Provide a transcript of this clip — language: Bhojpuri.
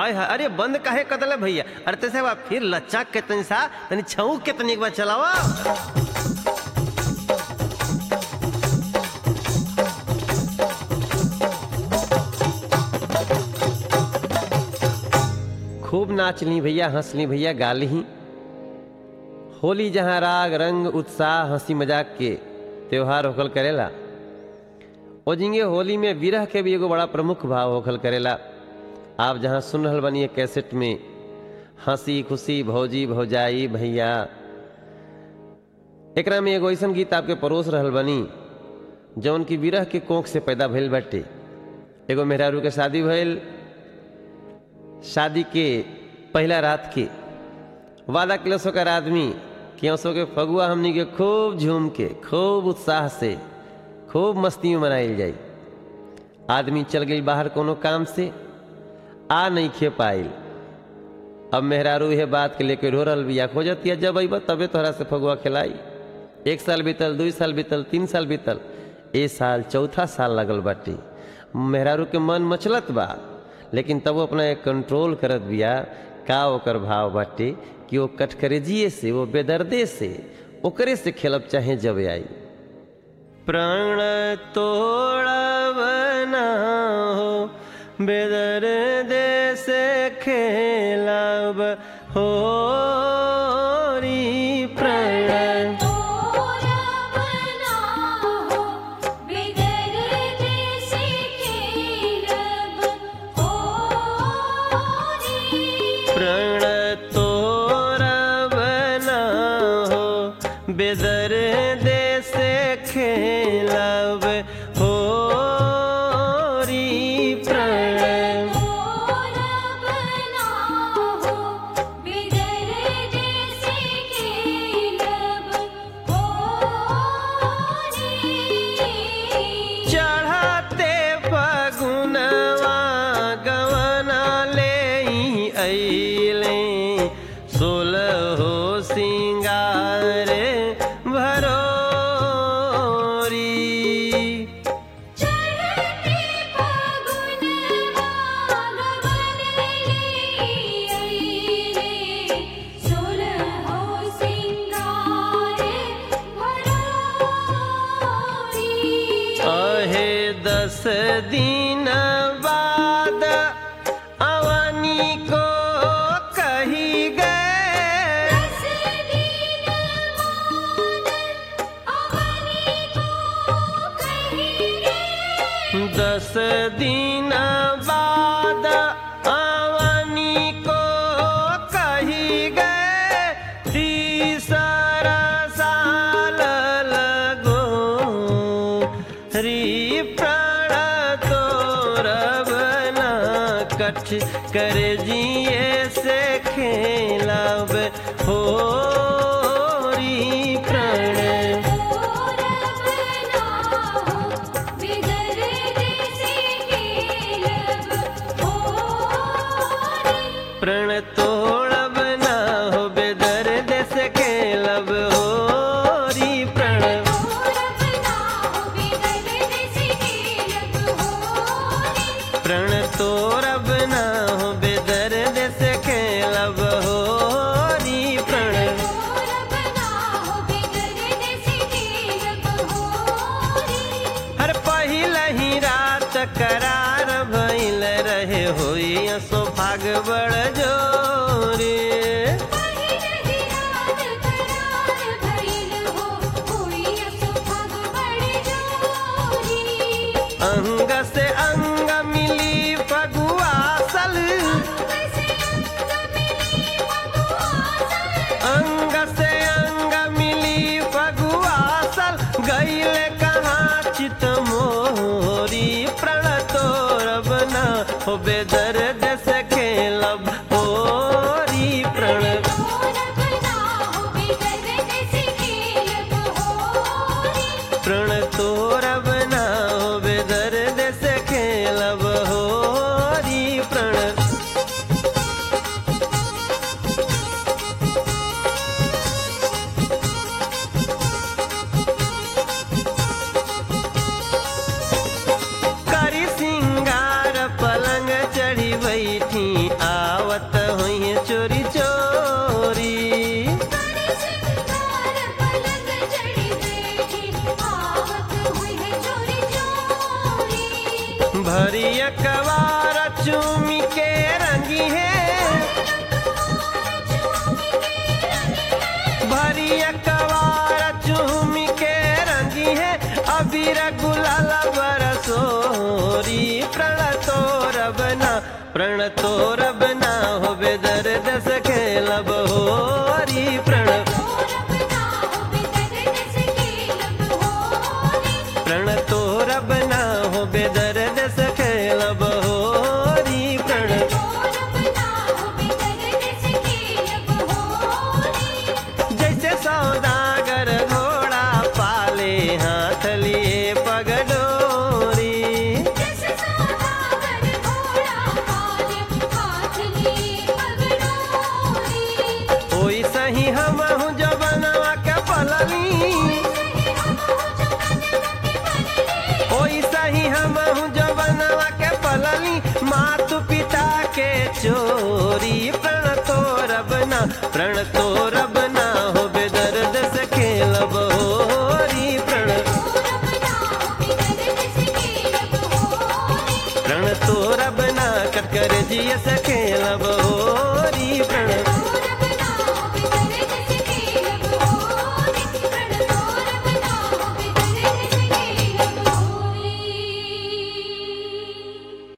हाय हाय अरे बंद काहे कदले भैया अरे तैसे बा फिर लच्चा के तनी सा तनी छऊ के तनी एक बार चलावा खूब नाच ली भैया हंस ली भैया गा ली होली जहाँ राग रंग उत्साह हंसी मजाक के त्योहार होखल करेला ओजिंगे होली में विरह के भी एगो बड़ा प्रमुख भाव होखल करेला आप जहाँ सुन रहल बनी कैसेट में हंसी खुशी भौजी भौजाई भैया एकरा में एगो ऐसन गीत आपके परोस रहल बनी जौन की विरह के कोख से पैदा भइल बाटे एगो मेहरारू के शादी भइल शादी के पहला रात के वादा किलस होकर आदमी कि असो के फगुआ हमनी के खूब झूम के खूब उत्साह से खूब मस्ती में मनाइल जाई आदमी चल गई बाहर कोनो काम से आ नहीं खे पाइल अब मेहरारू यह बात के लेके रो रहा बिया खोजतिया जब अइब तबे तोहरा से फगुआ खिलाई एक साल बीतल दू साल बीतल तीन साल बीतल ए साल चौथा साल लगल बाटे मेहरारू के मन मचलत बा लेकिन तब वो अपना एक कंट्रोल करत बिया का ओकर भाव बाटे कि वो कटकरेजिए से वो बेदर्दे से ओकरे से खेलब चाहे जब आई प्राण तोड़ब ना हो बेदर्दे से खेलब हो री प्राण तोरा बना हो बिगर जैसे खेलब होरी प्रण तोरा बना हो बेदर दे से खेलब हो री प्रण तोरा बना हो बिगर जैसे खेलब होरी चढ़ते फगुनवा गवना ले अइले सोलह हो सिंगार भरोरी चढ़ते फागुन भागवन रे सोलह हो सिंगार भरोरी अहे दस दिन बाद अवनी को कही गए दस दिन बाद अवनी को कहेंगे दस दिन बाद अवनी को कही गए तीसरा साल लगो री प्राण तोरब न कठ कर जिए से खेलब हो री प्राण तोरा बना हो बिगर जैसे खेलब होरी प्रण तोड़ब ना हो बेदर्द से खेलब हो री प्रण तोरा बना हो बिगर जैसे खेलब होरी प्रण तोड़ब ना हो बेदर्द से खेलब हो री प्रण तोरा बना हो बिगर जैसे खेलब होरी हर पहिला ही रात करार भइल रहे होई सो भाग बड़ जोरी पहिरहि रात करार भइल हो होई सुभाग बड़ जोरी अंग से अंग मिली फगुआसल कैसे अंग मिली भगवासन अंग से अंग मिली फगुआसल गईल कहाँ चित मोरी प्रण तोरब ना हो बेदर्द से खेलब होरी प्रण तोरा बना हो बिगर जैसे खेलब होरी प्रण तोरब ना हो बेदर्द से खेलब होरी प्रण करी सिंगार पलंग चढ़ी बैठी आ भरिया कवार चूमी के रंगी है भरिया कवार चूमी के रंगी है अबीर गुलाल बरसोरी प्रण तोर बना प्रण तोर बना हो दर्द से खेलब होरी प्रण प्रण तोर बना हो दर्द से खेलब होरी प्रण जैसे सौदागर घोड़ा पाले हाथ लिए पगडोरी ओई सही हम हूँ जबनवा के पलनी ओई सही हम हूँ जबनवा के पलनी मातु पिता के चोरी प्रण तोर बना प्रण तोर